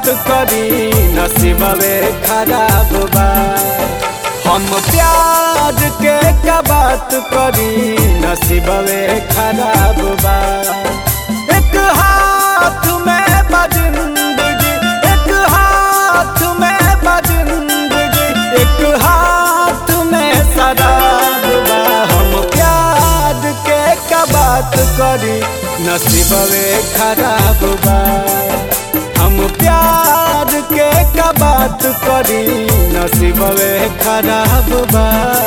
बात करी नसीबवे खराब बा हम प्यार के का बात करी नसीबवे खराब बा एक हाथ में बा जिंदगी एक हाथ में बा जिंदगी एक हाथ में शराब बा हम प्यार के का बात करी नसीबवे खराब बा हम प्यार के का बात करी नसीबवे खराब बा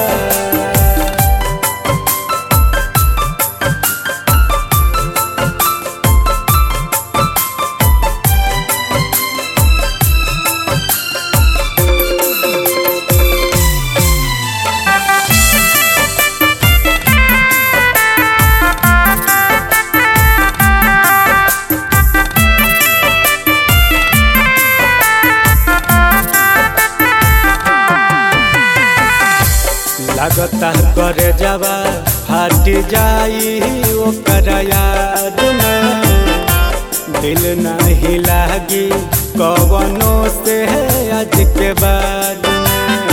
लगता करे जवा फाट जाई ओकर याद में दिल नहीं लागी कवनो से आज के बाद में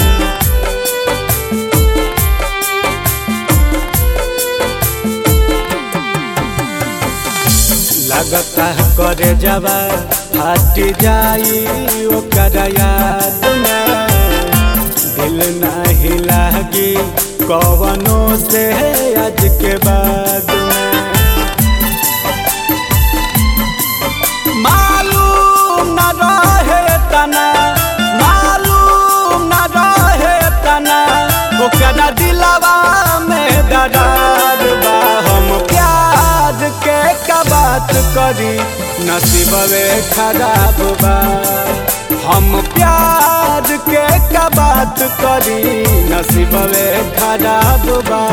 लगता करे जवा फाट जाई ओकर याद में दिल नहीं लागी कवनो से आज के बाद में मालूम न रहे तना मालूम न रहे तना ओकरा दिलवा में दरार बा हम प्यार के का बात करी नसीबवे खराब बा हम प्यार के का बात करी नसीबवे खराब बा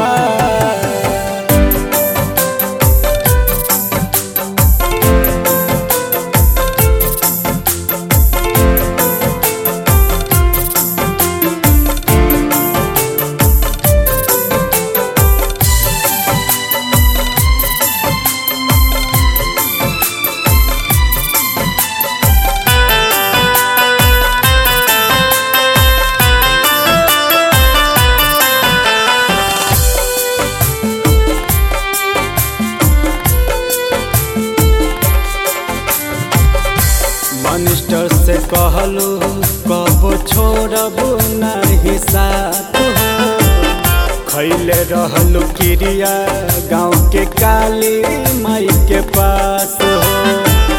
मनिस्टर से कहलू कब छोड़ब नहीं साथ हो खैले रहलू क्रिया गाँव के काली माई के पास हो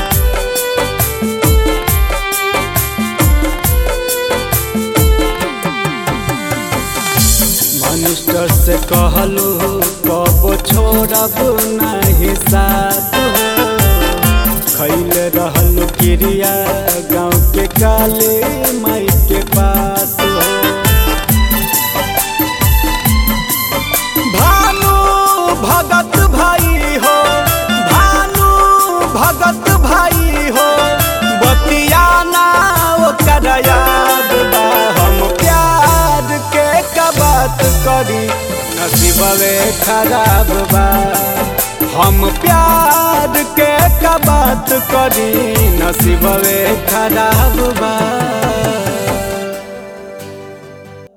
मनिस्टर से कहलू कब छोड़ब नहीं साथ हो खैले रहल क्रिया गाँव के काले माई के पास हो भानु भगत भाई हो भानु भगत भाई हो बतियाना ओकर याद बा हम प्यार के का बात करी नसीबवे खराब बा हम प्यार के का बात करी नसीबवे खराब बा